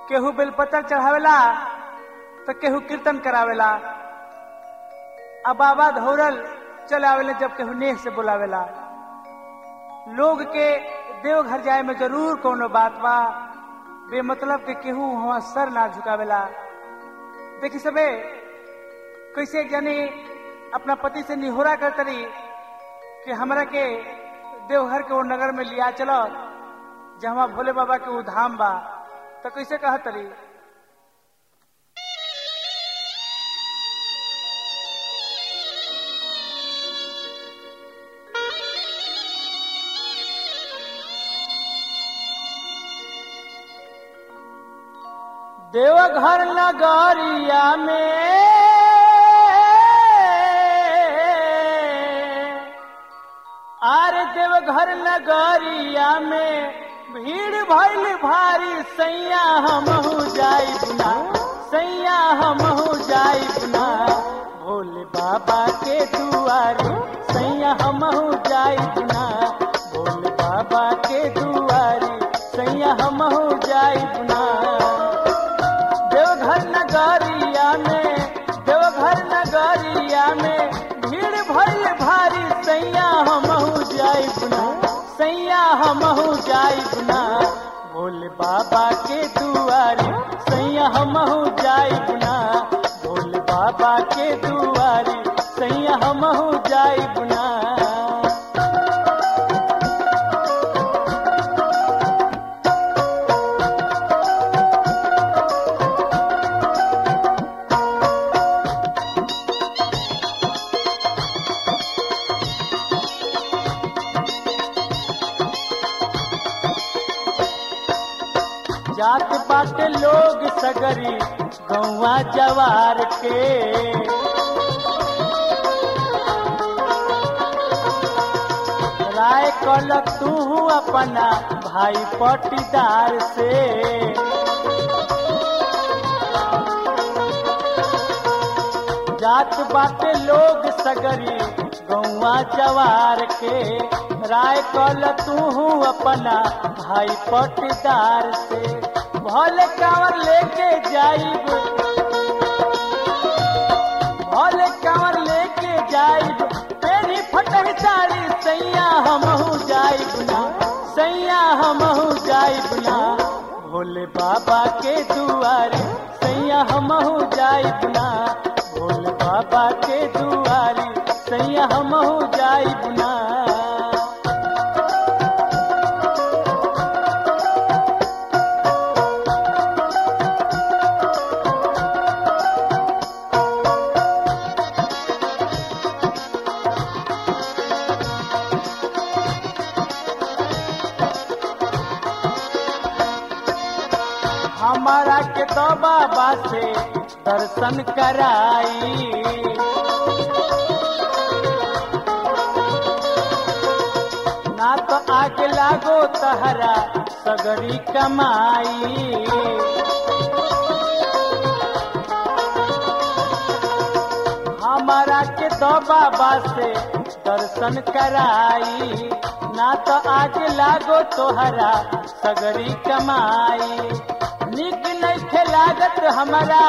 केहू बेलपत्र चढ़ावेला तो केहू कीर्तन करावेला आ बाबा धौरल चले आवेला जब केहू नेह से बुलावेला लोग के देवघर जाए में जरूर कोनो बात बा बेमतलब के केहू वहां सर ना झुकावेला देखी सबे कैसे जानी अपना पति से निहोरा करतरी कि हमरा के देवघर के वो नगर में लिया चलो जहाँ भोले बाबा के वो धाम बा तो कैसे कहतरी देवघर नगरिया में आर देवघर नगरिया में भीड़ भइल भारी सैया हमहू जाई बुना सैया हमहू जाई बुना भोले बाबा के दुआरे सैया हमहू जाई बुना भोले बाबा के दुआरे सैया हमहू जाई बुना देवघर नगरिया में देवघर नगरिया में भीड़ भइल भारी सैया हमहू जाई बुना सैया हमहू जाई बुना भोले बाबा के दुआरे सैया हमहू जाई बुना भोले बाबा के दुआरे सैया हमहू जाई बुना जात बाटे लोग सगरी गौवा जवार के राय कल तू अपना भाई पटीदार से जात बाटे लोग सगरी गौवा जवार के राय कल तू अपना भाई पटीदार से भले कांवर लेके जाइब भले कांवर लेके जाइब तेरी फटह साड़ी सैया हमहू जाइब ना सैया हमहू जाइब ना भोले बाबा के दुआरे सैया हमहू जाइब ना भोले बाबा के दुआरे सैया हमहू जाइब ना हमारा के तो बाबा से दर्शन कराई ना तो आगे लागो तहरा सगरी कमाई हमारा के तो बाबा से दर्शन कराई ना तो आगे लागो तोहरा सगरी कमाई निक नहीं लागत हमारा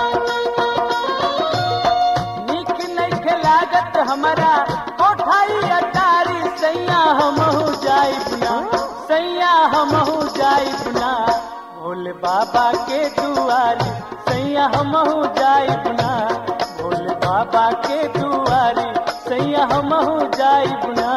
निक नहीं लागत हमारा कोठाई अटारी सैया हमहू जाई बुना सैया हमहू जाई बुना भोले बाबा के दुआरी सैया हमहू जाई बुना भोले बाबा के दुआरी सैया हमहू जाई बुना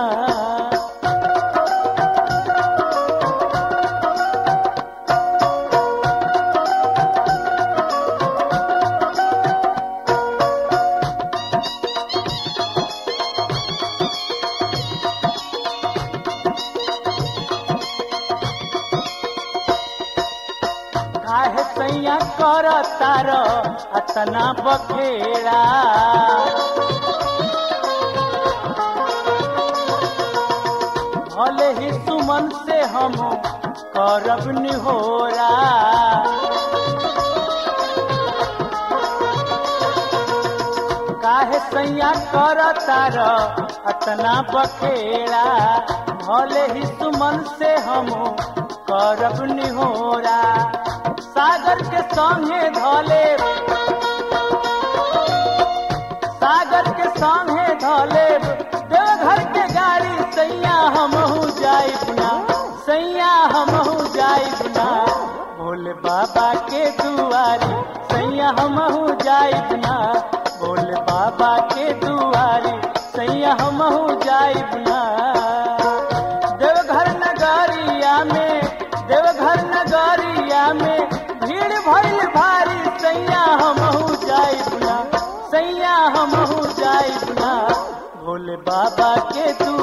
काहे सैया कर तार अतना बखेड़ा भले ही सुमन से हम करब निहोरा काहे सैया कर तार अतना बखेड़ा भले ही सुमन से हम करब निहोरा सागर के संगे धोले सागर के संगे धोले देवघर के गाड़ी सैया हमहू जाई बुना सैया हमहू जाई बुना भोले बाबा के दुआरी सैया हमहू जाई बुना भोले बाबा के दुआरी सैया हमहू जाई बुना देवघर नगरिया में देवघर नगरिया में भीड़ भइल भारी सैया हमहू जाई बुना सैया हमहू जाई बुना भोले बाबा के तू